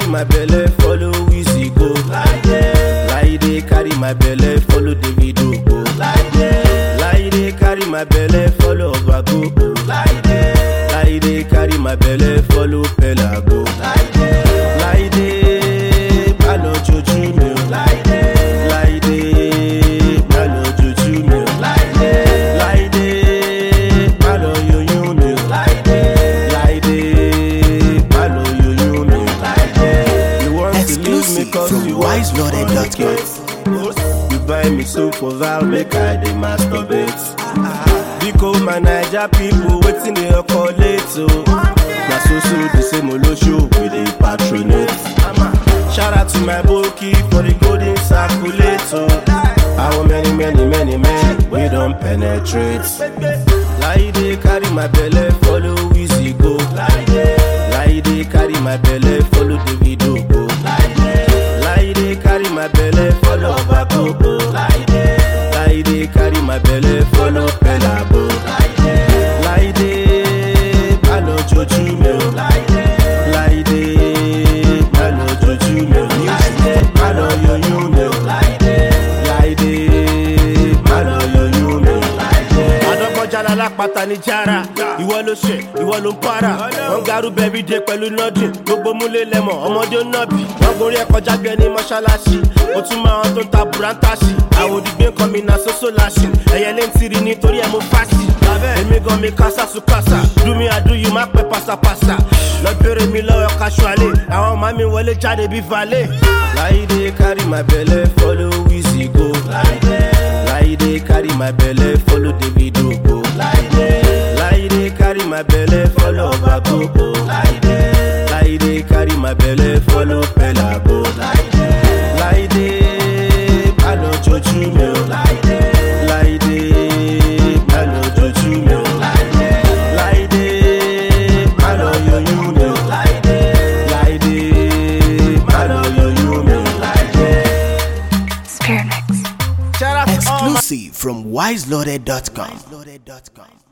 my belle follow Wizzy go. Laide carry my belle follow Davido go. Laide carry my belle follow Obago go. Laide carry my belle follow Pella go. Laide má lọ jojú mi o. Laide má lọ jojú mi o. Laide má lọ yoyún mi o. Laide má lọ yoyún mi o. You want to leave me Exclusive cause from you want to wiseloaded.com. fornicate. You buy me soap for vow make I dey masturbate. Biko my Naija pipo wetin dey occur late o. Na so so the same olosho we dey patronate. Shout out to my boki for the golden circulator. Our many many many men we don penetrate. Laide carry my belle follow Wizzy go. Laide carry my belle follow Davido go. Laide carry my belle follow Obago go. Laide carry my belle follow Pella go. Laide má lọ jojú mi o. Laide má lọ jojú mi o. Má lọ yoyún mi o. Laide má lọ yoyún mi o. Adọ́gbọ́njà lálápàtà ní jára. Ìwọ ló ṣe, ìwọ ló ń para. Wọ́n garú bẹ́bí dé pẹ̀lú nọ́dìn. Gbogbo múlé lẹ́mọ̀, ọmọdé ó nọ́bì. Wọ́n gorí ẹ̀ kọjá bí ẹni mọ́ṣáláṣí. Mo tún máa wọn tó ń ta bùrántàṣì. Àwòdìgbé kan mi na sósó láṣì. Ẹyẹ lé ń tiri nítorí ẹ̀ mo fásì. Èmi gan mi kásá sùkásà. Do me I do you má pẹ́ pásápásá. Lọ bèrè mi lọ́wọ́ casually. Àwọn ọmọ mi wọlé jáde bí valet. Láìdé carry my belle follow Wizzy go. Laide carry my belle follow Davido go. Laide carry my belle follow Obago go. Laide carry my belle follow Pella go. Laide má lọ jojú mi o. Laide má lọ jojú mi o. Laide má lọ yoyún mi o. Laide má lọ yoyún mi o. Spirit Mix. Shout out to all my Exclusive from wiseloaded.com.